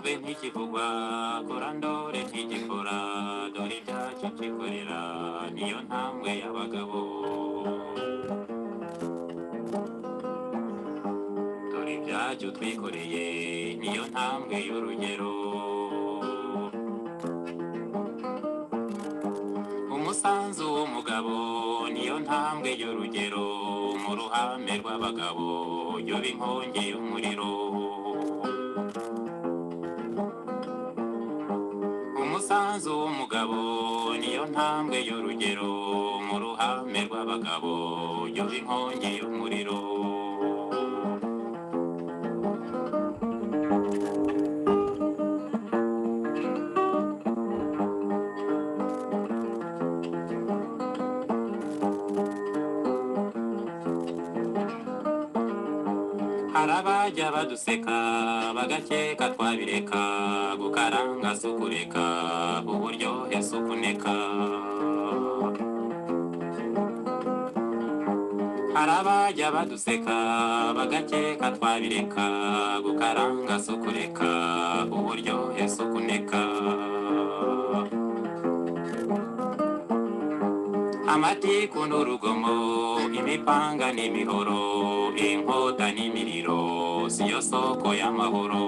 be ntikivugwa kora ndore ntigikora dore ibyacyo kikorera niyo ntambwe y'abagabo dore ibyacyo twikoreye niyo ntambwe y'urugero umusanzu w'umugabo niyo ntambwe y'urugero mu ruhame rw'abagabo yoba inkongi y'umuriro umusanzu w'umugabo niyo ntambwe y'urugero mu ruhame rw'abagabo yoba inkongi y'umuriro hari abajya baduseka bagakeka twabireka gukaranga si ukureka uburyohe si ukuneka hari abajya baduseka bagakeka twabireka gukaranga si ukureka uburyohe si ukuneka amatiku n'urugomo imipanga n'imihoro inkota n'imiriro siyo soko y'amahoro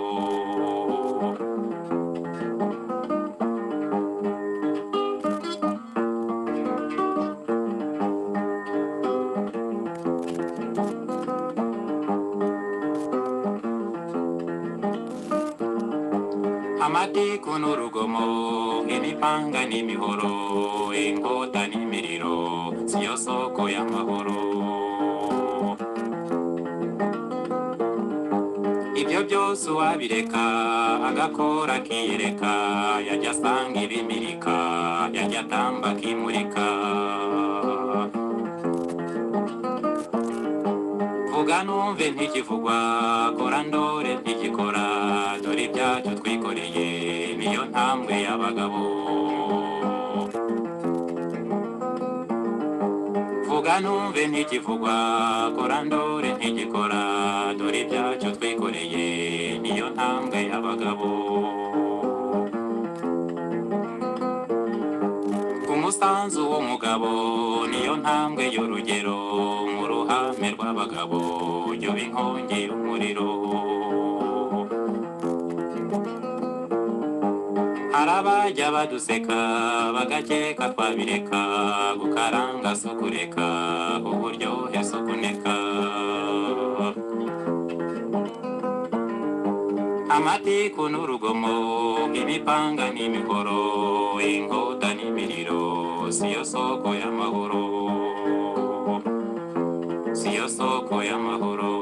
amatiku n'urugomo imipanga n'imihoro inkota n'imiriro siyo soko y'amahoro ibyo byose uwabireka agakora akiyereka yajya asanga ibimirika yajya atamba akimurika vuga numve ntikivugwa kora ndore ntigikora dore ibyacyo twikoreye niyo ntambwe y'abagabo vuga numve ntikivugwa kora ndore ntigikora dore ibyacyo twikoreye niyo ntambwe y'abagabo umusanzu w'umugabo niyo ntambwe y'urugero mu ruhame rw'abagabo yoba inkongi y'umuriro hari abajya baduseka bagakeka twabireka gukaranga si ukureka uburyohe si ukuneka amatiku n'urugomo imipanga n'imihoro inkota n'imiriro siyo soko y'amahoro siyo soko y'amahoro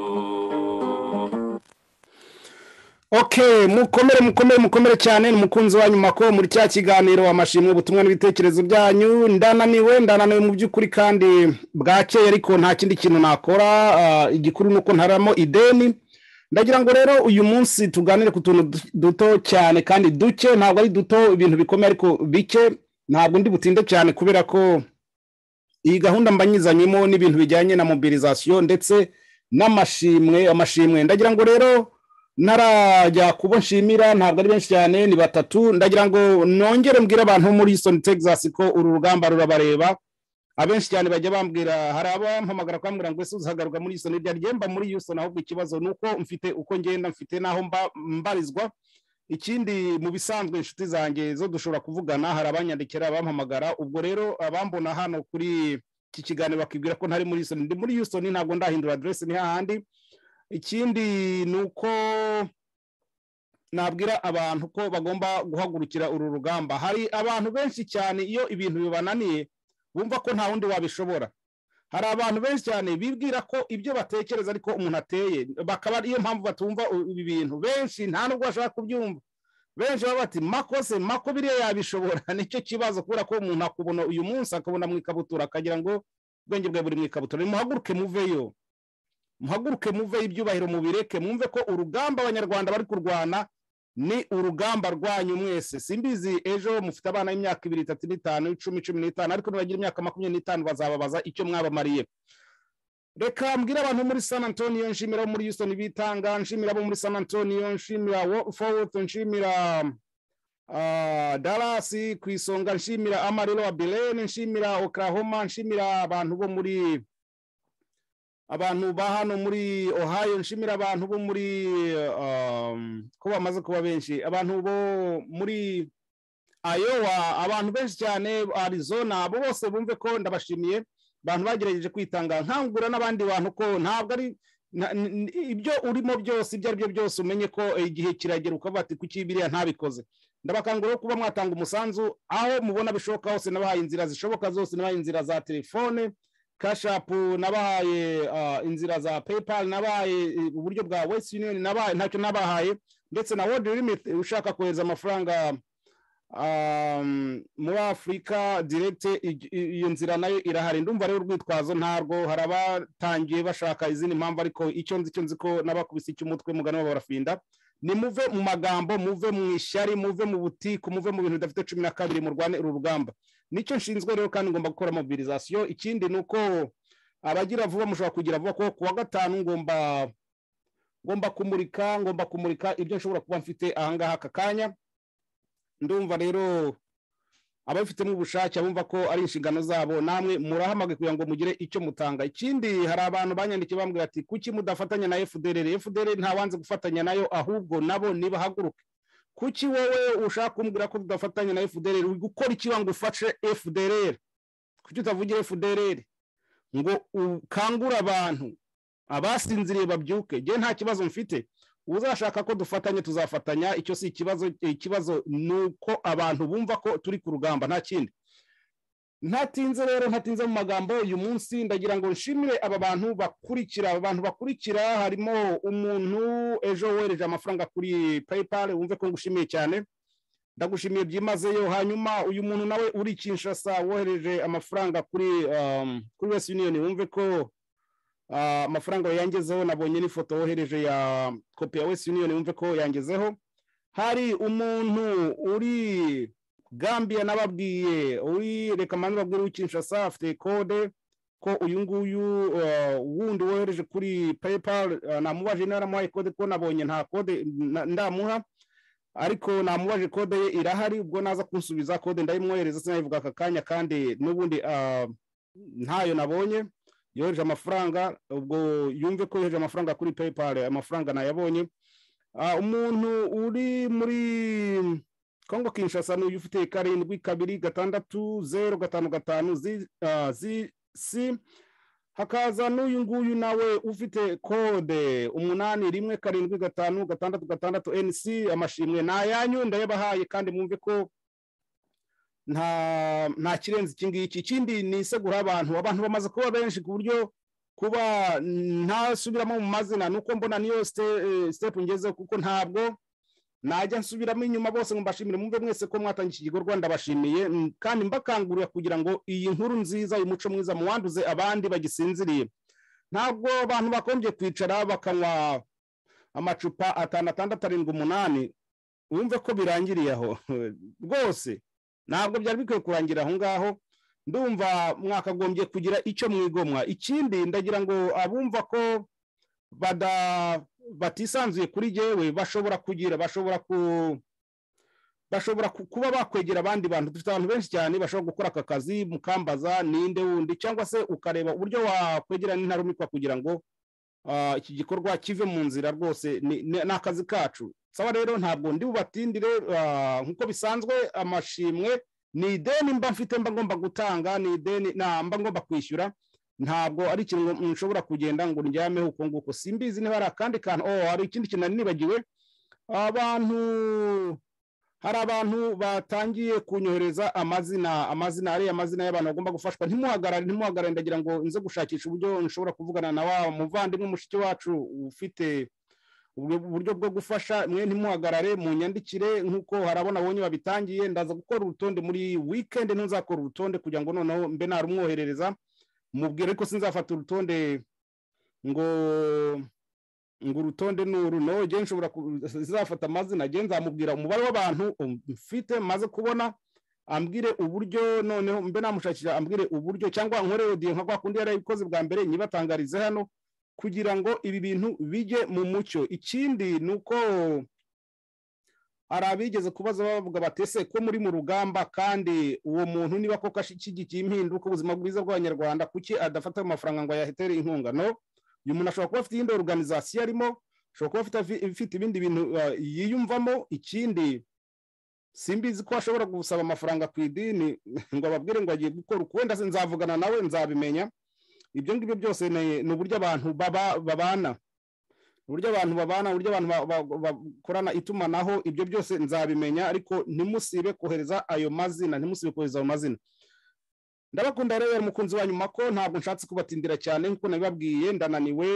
okay mukomere mukomere mukomere cyane ni umukunzi wa nyuma ko muri cya kiganiro amashimwe ubutumwa n'ibitekerezo byanyu ndananiwe ndananiwe mu by'ukuri kandi bwakeye ariko nta kindi kintu nakora ah, igikuru ni uko ntaramo ideni ndagira ngo rero uyu munsi tuganire ku tuntu du- duto cyane kandi duke ntabwo ari duto ibintu bikomeye ariko bike ntabwo ndi butinde cyane kubera ko iyi gahunda mbanyizanyemo n'ibintu bijyanye na mobilizasiyo ndetse n'amashimwe amashimwe ndagira ngo rero ntarajya kubo nshimira ntabwo ari benshi cyane ni batatu ndagira ngo nongere mbwire abantu muri Houston Texas ko uru rugamba rurabareba abenshi cyane bajya bambwira hari abampamagara kwambwira ngo ese uzahagaruka muri Houston irya ryemba muri Houston ahubwo ikibazo ni uko mfite uko ngenda mfite n'aho mba- mbarizwa ikindi mu bisanzwe inshuti zanjye zo dushobora kuvugana hari abanyandikira abampamagara ubwo rero abambona hano kuri iki kiganiro bakibwira ko ntari muri Houston ndi muri Houston ntabwo ndahindura aderesi ni hahandi ikindi ni uko nabwira abantu ko bagomba guhagurukira uru rugamba hari abantu benshi cyane iyo ibintu bibananiye bumva ko nta wundi wabishobora hari abantu benshi cyane bibwira ko ibyo batekereza ariko umuntu ateye bakaba ariyo mpamvu batumva u- ibi bintu benshi nta nubwo bashaka kubyumva benshi baba bati makose mako biriya yabishobora nicyo kibazo kubera ko umuntu akubona uyu munsi akabona mu ikabutura akagira ngo ubwenge bwawe buri mu ikabutura nimuhaguruke muveyo muhaguruke muve ibyubahiro mubireke mwumve ko urugamba abanyarwanda bari kurwana ni urugamba rwanyu mwese simbizi ejo mufite abana y'imyaka ibiri itatu n'itanu icumi cumi n'itanu ariko nibagira imyaka makumyabiri n'itanu bazababaza icyo mwabamariye reka mbwira abantu muri san antonio nshimira abo muri houston bitanga nshimira abo muri san antonio nshimira fowuti nshimira ah, dallas ku isonga nshimira amariro wa birene nshimira oklahoma nshimira abantu bo muri abantu ba hano muri ohio nshimira abantu bo muri um, ko bamaze kuba benshi abantu bo muri ayowa abantu benshi cyane arizona abo bose bumve ko ndabashimiye abantu bagerageje kwitanga nkangura n'abandi bantu ko ntabwo ari na- n- n- ibyo urimo byose ibyo ari byo byose umenye ko eh, igihe kiragera ukavuga ati kuki biriya ntabikoze ndabakangurira kuba mwatanga umusanzu aho mubona bishoboka hose nabahaye inzira zishoboka zose nabahaye inzira za telefone kashapu nabahaye ah, inzira za paypal nabahaye eh, uburyo bwa west union nabahaye ntacyo nabahaye ndetse na world limit eh, ushaka kohereza amafaranga um, muri afurika direct i- i- iyo nzira nayo irahari ndumva rero urwitwazo ntarwo hari abatangiye bashaka izindi mpamvu ariko icyo nzi icyo nzi ko n'abakubise icy'umutwe mugana baba barafinda nimuve mu magambo muve mu ishyari muve mu butiku muve mu bintu bidafite cumi na kabiri murwane uru rugamba nicyo nshinzwe rero kandi ngomba gukora mobilizasiyo ikindi ni uko abagira vuba mushobora kugira vuba kuko kuwa gatanu ngomba ngomba kumurika ngomba kumurika ibyo nshobora kuba mfite ahangaha aka kanya ndumva rero ababifitemo ubushake abumva ko ari inshingano zabo namwe murahamagaye kugira ngo mugire icyo mutanga ikindi hari abantu banyandikiye bambwira ati kuki mudafatanya na fdr fdr ntawanze gufatanya nayo ahubwo nabo nibahaguruke kuki wowe ushaka kumbwira ko tudafatanya na fdr uri gukora iki wangu ufashe fdr kuki utavugira fdr ngo ukangure abantu abasinziriye babyuke njye nta kibazo mfite uzashaka ko dufatanya tuzafatanya icyo si ikibazo ikibazo ni uko abantu bumva ko turi ku rugamba nta kindi ntatinze rero ntatinze mu magambo uyu munsi ndagira ngo nshimire aba bantu bakurikira aba bantu bakurikira harimo umuntu ejo wohereje amafaranga kuri paypal wumve ko ngushimiye cyane ndagushimiye byimazeyo hanyuma uyu muntu nawe uri kinshasa wohereje amafaranga kuri um, kuri west union wumve ko ah, amafaranga yangezeho nabonye n'ifoto wohereje ya kopi ya west union wumve ko yangezeho hari umuntu uri gambia nababwiye uri reka mbanze babwire w'ikinshasa afite kode ko uyu nguyu uh, wundi wohereje kuri paypal uh, namubaje niba yaramuhaye kode ko nabonye nta kode na- ndamuha ariko namubaje kode ye irahari ubwo naza kunsubiza kode ndayimwohereza sinayivuga aka kanya kandi n'ubundi ah, ntayo nabonye yohereje amafaranga ubwo yumve ko yohereje amafaranga kuri paypal amafaranga nayabonye Ah, umuntu uri muri kongo kinshasa ni uyu ufite karindwi kabiri gatandatu zeru gatanu gatanu zi- ah, zi- si hakaza n'uyu nguyu nawe ufite kode umunani rimwe karindwi gatanu gatandatu gatandatu nc amashimwe ni ayanyu ndayabahaye kandi mwumve ko nta nta kirenze iki ngiki ikindi ni isegura abantu abantu bamaze kuba benshi ku buryo kuba ntasubiramo mu mazina ni uko mbona niyo ste- eh, step ngezeho kuko ntabwo najya nsubiramo inyuma bose ngo mbashimire mwumve mwese ko mwatangiye iki gikorwa ndabashimiye mm, kandi mbakangurira kugira ngo iyi nkuru nziza uyu muco mwiza muwanduze abandi bagisinziriye ntabwo abantu bakombye kwicara bakanywa amacupa atanu atandatu arindwi umunani wumve ko birangiriye aho rwose ntabwo byari bikwiye kurangira aho ngaho ndumva mwakagombye kugira icyo mwigomwa ikindi ndagira ngo abumva ko bada batisanzuye kuri jyewe bashobora kugira bashobora ku bashobora ku- kuba bakwegera abandi bantu dufite abantu benshi cyane bashobora gukora aka kazi mukambaza ninde wundi cyangwa se ukareba uburyo wakwegerana intarumikwa kugira ngo ah, iki gikorwa kive mu nzira rwose ni ni- ni akazi kacu sawa rero ntabwo ndi bubatindire ah, nk'uko bisanzwe amashimwe ni ideni mba mfite mba ngomba gutanga ni ideni na mba ngomba kwishyura ntabwo ari ikintu ngo- nshobora kugenda ngo ndyameho uko nguko simbizi niba hari akandi kantu oh hari ikindi kintu nari nibagiwe abantu hari abantu batangiye kunyohereza amazina amazina ariya amazina y'abantu bagomba gufashwa ntimuhagarare ntimuhagarare ndagira ngo nze gushakisha uburyo nshobora kuvugana na wa muvandimwe mushiki wacu ufite ubwo buryo bwo gufasha mwe ntimuhagarare mu nyandikire nk'uko harabona abonye babitangiye ndaza gukora urutonde muri wikendi ntuzakora urutonde kugira ngo noneho mbe narumwoherereza mubwire ko sinzafata urutonde ngo ngo urutonde ni uru no njye nshobora ku- sinzafata amazina njye nzamubwira umubare w'abantu um, mfite maze kubona ambwire uburyo noneho mbe namushakira ambwire uburyo cyangwa nkore odiyo nka kwa kundi yari yabikoze bwa mbere nyibatangarize hano kugira ngo ibi bintu bijye mu mucyo ikindi ni uko hari abigeze kubaza bavuga batese ko muri mu rugamba kandi uwo muntu niba koko ashyigikiye impinduka ubuzima bwiza bw'abanyarwanda kuki adafata ayo mafaranga ngo ayahetere inkunga no uyu muntu ashobora kuba afite iyindi oruganizasiyo arimo ashobora kuba afite ifite ibindi bintu uh, yiyumvamo ikindi simbizi ko ashobora gusaba amafaranga ku idini ngo ababwire ngo agiye gukora uku wenda nzavugana nawe nzabimenya ibyo ngibyo byose ni uburyo abantu babana uburyo abantu babana uburyo abantu bakorana itumanaho ibyo byose nzabimenya ariko ntimusibe kohereza ayo mazina ntimusibe kohereza ayo mazina ndabakunda rero mukunzi wa nyuma ko ntabwo nshatse kubatindira cyane nk'uko nabibabwiye ndananiwe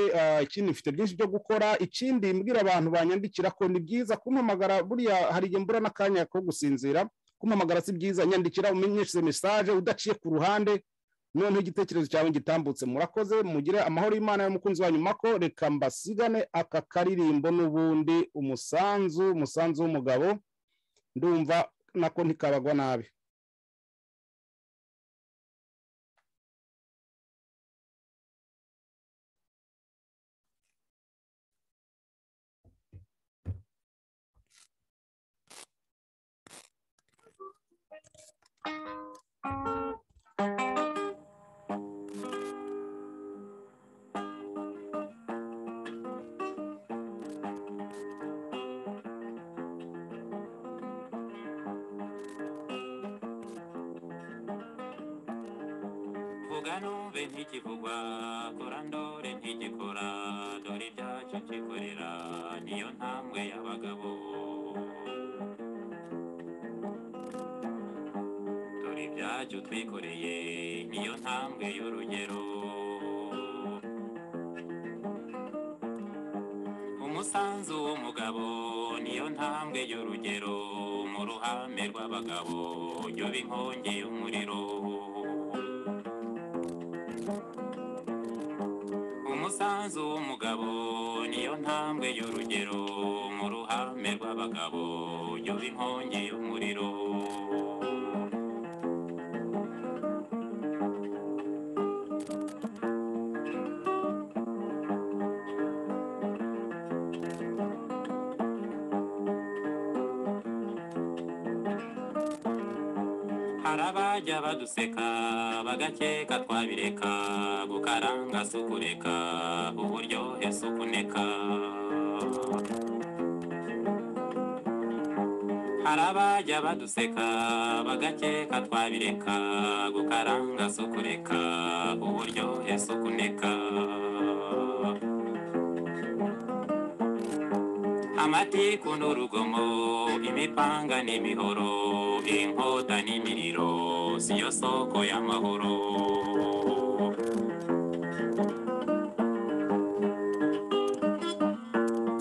ikindi mfite byinshi byo gukora ikindi mbwira abantu banyandikira ko ni byiza kumpamagara buriya hari igihe mbura n'akanya ko gusinzira kumpamagara si byiza nyandikira umenyeshe mesaje udaciye ku ruhande noneho igitekerezo cyawe gitambutse murakoze mugire amahoro y'imana y'umukunzi wa nyuma ko reka mbasigane aka karirimbo n'ubundi umusanzu umusanzu w'umugabo ndumva nako ntikabagwa nabi numve ntikivugwa kora ndore ntigikora dore ibyacu kikorera niyo ntambwe y'abagabo dore ibyacu twikoreye niyo ntambwe y'urugero umusanzu w'umugabo niyo ntambwe y'urugero mu ruhame rw'abagabo yoba inkongi y'umuriro umusanzu w'umugabo niyo ntambwe y'urugero mu ruhame rw'abagabo yoba inkongi y'umuriro hari abajya baduseka bagakeka twabireka gukaranga si ukureka uburyohe si ukuneka hari abajya baduseka bagakeka twabireka gukaranga si ukureka uburyohe si ukuneka amatiku n'urugomo imipanga n'imihoro inkota n'imiriro siyo soko y'amahoro